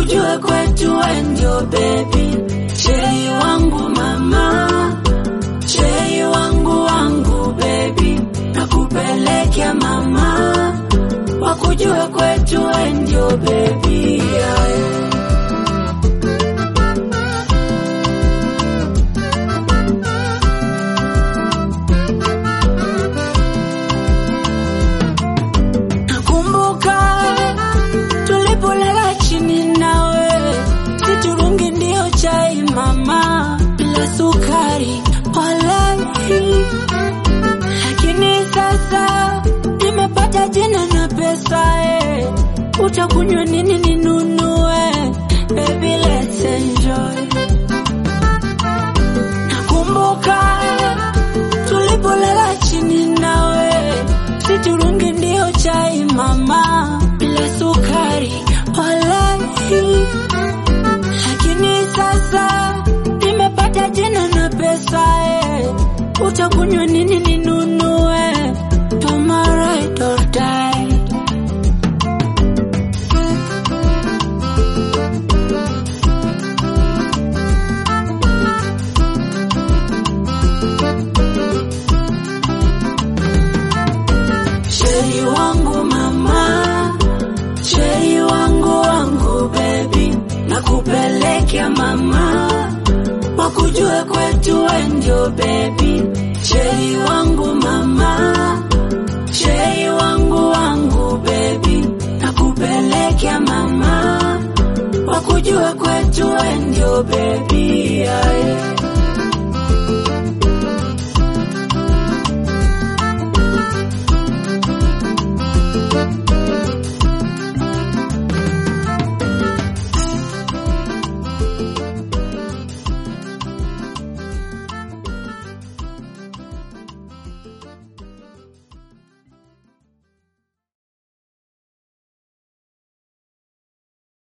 wakujue kwetu we ndio baby, chei wangu mama, chei wangu wangu baby, nakupelekea mama, wakujue kwetu we ndio baby yeah. Nakumbuka tulipolala chini nawe, siturungi ndio chai mama, bila sukari wala hii. Lakini sasa nimepata jina na pesa eh, utakunywa nini ninunue? Baby let's enjoy. Nakumbuka tulipolala chini nawe, siturungi ndio chai mama, bila sukari wala hii. Lakini sasa nimepata jina na pesa eh, utakunywa nini ninunue? You're my ride or die. Cheri wangu mama, cheri wangu wangu baby, nakupelekea mama, wakujue kwetu we ndio baby, cheri wangu mama, cheri wangu wangu baby, nakupelekea mama, wakujue kwetu we ndio baby